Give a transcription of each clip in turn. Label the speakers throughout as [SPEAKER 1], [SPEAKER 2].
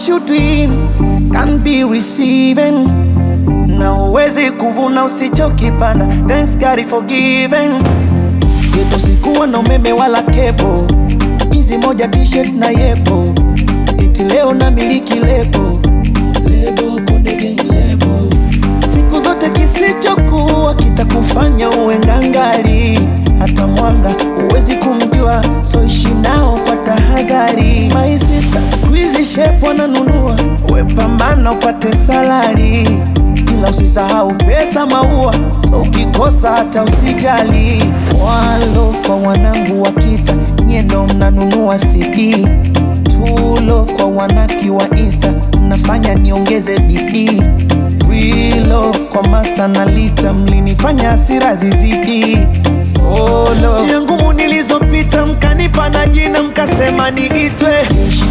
[SPEAKER 1] you doing can be receiving na uwezi kuvuna usichokipanda. Thanks God for giving. Yetu sikuwa na umeme wala kepo, hizi moja t-shirt na yepo, eti leo na miliki lebo lebo Konde Gang lebo. Siku zote kisichokuwa kitakufanya uwe ngangari, hata mwanga uwezi kumjua, so ishi nao kwa tahadhari. My sister, squeeze shape wananunua, we pambana upate salari ila usisahau pesa maua, so ukikosa hata usijali. One love kwa wanangu wa kita, nyie ndo mnanunua CD. Two love kwa wanafiki wa Insta, mnafanya niongeze bidii. We love kwa master na lita, mlinifanya hasira zizidi. Oh, love. Njia ngumu nilizopita, mkanipa na jina, mkasema niitwe Jeshi.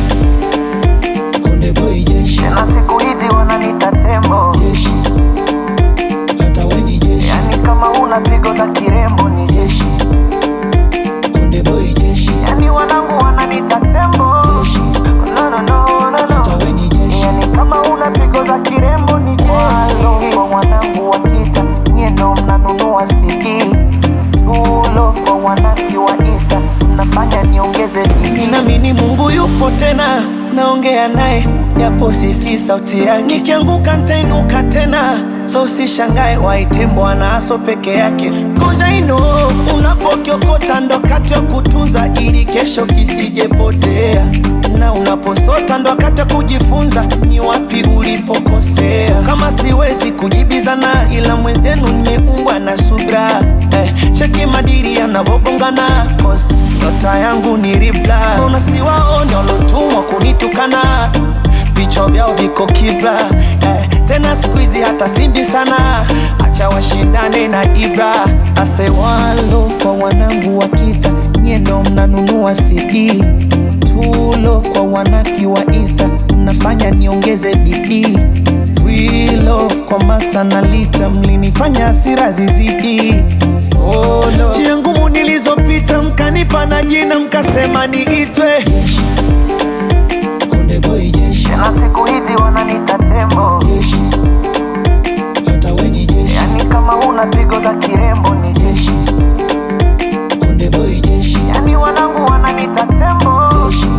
[SPEAKER 1] Konde Boy Jeshi.
[SPEAKER 2] na siku hizi wananita tembo,
[SPEAKER 1] Jeshi. Hata we ni jeshi.
[SPEAKER 2] yani kama una pigo za kirembo ni jeshi,
[SPEAKER 1] Konde Boy Jeshi.
[SPEAKER 2] yani wanangu wananita tembo.
[SPEAKER 1] Jeshi.
[SPEAKER 2] No, no, no, no,
[SPEAKER 1] Hata
[SPEAKER 2] no.
[SPEAKER 1] we ni jeshi.
[SPEAKER 2] Yani kama una pigo za kirembo ni jeshi. Walo kwa wanangu wa kita, nyie ndo mnanunua CD. Tulo kwa wanaki wa Insta, mnafanya niongeze bidii.
[SPEAKER 1] Ninaamini Mungu yupo tena, naongea naye japo sisi sauti yake. Nikianguka nitainuka tena, so usishangae waite Bwana aso peke yake. Cause I know unapokiokota ndo wakati wa kutunza ili kesho kisijepotea, na unaposota ndo wakati wa kujifunza ni wapi ulipokosea. So kama siwezi kujibizana, ila mwenzenu nimeumbwa na subra eh, cheki madiri yanavobongana cause nyota yangu ni ribla. Mbona siwaone walotumwa kunitukana vichwa vyao viko kibla eh, tena siku hizi hata simbi sana, acha washindane na Ibra. Ase one love kwa wanangu wa kita, nyie ndo mnanunua CD. Two love kwa wanafiki wa Insta, mnafanya niongeze bidii. We love kwa master na lita, mlinifanya hasira zizidi. Oh, love. Njia ngumu nilizopita, mkanipa na jina, mkasema niitwe Jeshi. Konde Boy Jeshi.
[SPEAKER 2] na siku hizi wananita tembo,
[SPEAKER 1] Jeshi. Hata we ni jeshi.
[SPEAKER 2] yani kama una pigo za kirembo ni jeshi,
[SPEAKER 1] Konde Boy Jeshi.
[SPEAKER 2] yani wanangu wananita tembo,
[SPEAKER 1] Jeshi.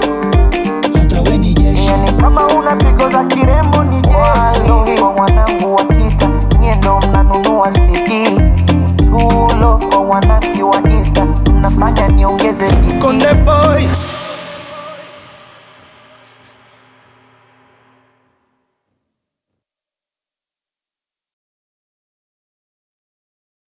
[SPEAKER 1] Hata we ni jeshi.
[SPEAKER 2] yani kama una pigo za kirembo ni jeshi. Walo kwa wanangu wa kita, nyie ndo mnanunua CD. Tulo kwa wanaki wa Insta, mnafanya niongeze bidii.
[SPEAKER 1] Konde Boy